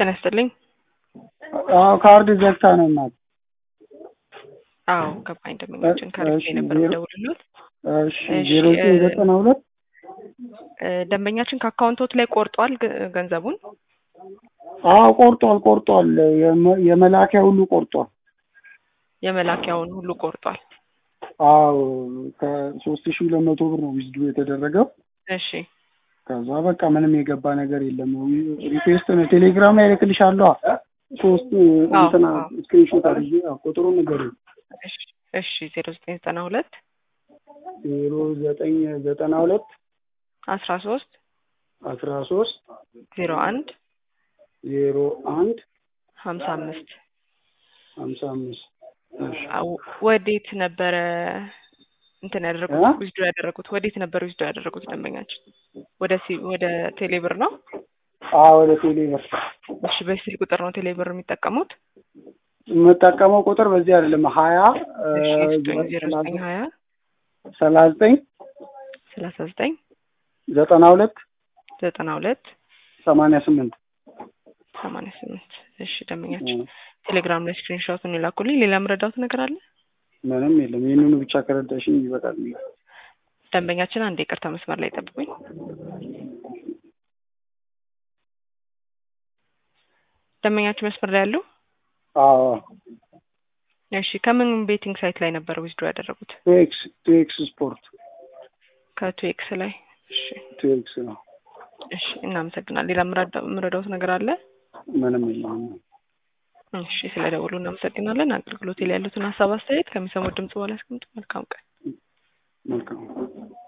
ጤና ይስጥልኝ። አዎ ካርድ ዘግታ ነው እናት። አዎ ገባኝ። ደንበኛችን ከርቤ እሺ፣ ነበር ዜሮ- የምደውልልዎት። እሺ እሺ፣ ዜሮ ዘጠኝ እ- ዘጠና ሁለት እ፣ ደንበኛችን ከአካውንቶት ላይ ቆርጧል ግ- ገንዘቡን። አዎ ቆርጧል ቆርጧል። የመ- የመላኪያ ሁሉ ቆርጧል። የመላኪያውን ሁሉ ቆርጧል። አዎ ከሶስት ሺህ ሁለት መቶ ብር ነው ዊዝድሮ የተደረገው። እሺ ከዛ በቃ ምንም የገባ ነገር የለም። ሪኩዌስት ነው ቴሌግራም ላይ እልክልሻለሁ። ሶስት አዎ፣ እንትና አዎ። ስክሪንሾት አድርጌ አዎ፣ ቁጥሩ ነገር እሺ እሺ ዜሮ ዘጠኝ ዘጠና ሁለት ዜሮ ዘጠኝ ዘጠና ሁለት አስራ ሶስት አስራ ሶስት ዜሮ አንድ ዜሮ አንድ ሀምሳ አምስት ሀምሳ አምስት እሺ አው- ወዴት ነበረ እንትን ያደረጉት እ? ዊዝዶ ያደረጉት ወዴት ነበር ዊዝዶ ያደረጉት ደንበኛችን? ወደ ሲ ወደ ቴሌብር ነው። አዎ ወደ ቴሌ ብር እሺ በስልክ ቁጥር ነው ቴሌብር የሚጠቀሙት። የምጠቀመው ቁጥር በዚህ አይደለም ሀያ እሺ ዘጠኝ ዜሮ ዘጠኝ ሀያ ሰላሳ ዘጠኝ ሰላሳ ዘጠኝ ዘጠና ሁለት ዘጠና ሁለት ሰማንያ ስምንት ሰማንያ ስምንት እሺ ደንበኛችን ቴሌግራም ላይ ስክሪንሾቱን ይላኩልኝ። ሌላ ምረዳውት ነገር አለ? ምንም የለም። ይህንኑ ብቻ ከረዳሽኝ ይበቃል። ደንበኛችን አንድ ይቅርታ መስመር ላይ ጠብቁኝ። ደንበኛችን መስመር ላይ ያሉ አዎ እሺ ከምን ቤቲንግ ሳይት ላይ ነበር ዊዝድሮ ያደረጉት? ቱኤክስ ቱኤክስ ስፖርት ከቱኤክስ ላይ እሺ ቱኤክስ ነው። እሺ እናመሰግናለን። ሌላ ምረዳ- ምረዳውት ነገር አለ? ምንም የለም። እሺ ስለ ደውሉ እናመሰግናለን። አገልግሎት ላይ ያሉትን ሀሳብ አስተያየት ከሚሰሙት ድምጽ በኋላ ያስቀምጡ። መልካም ቀን። መልካም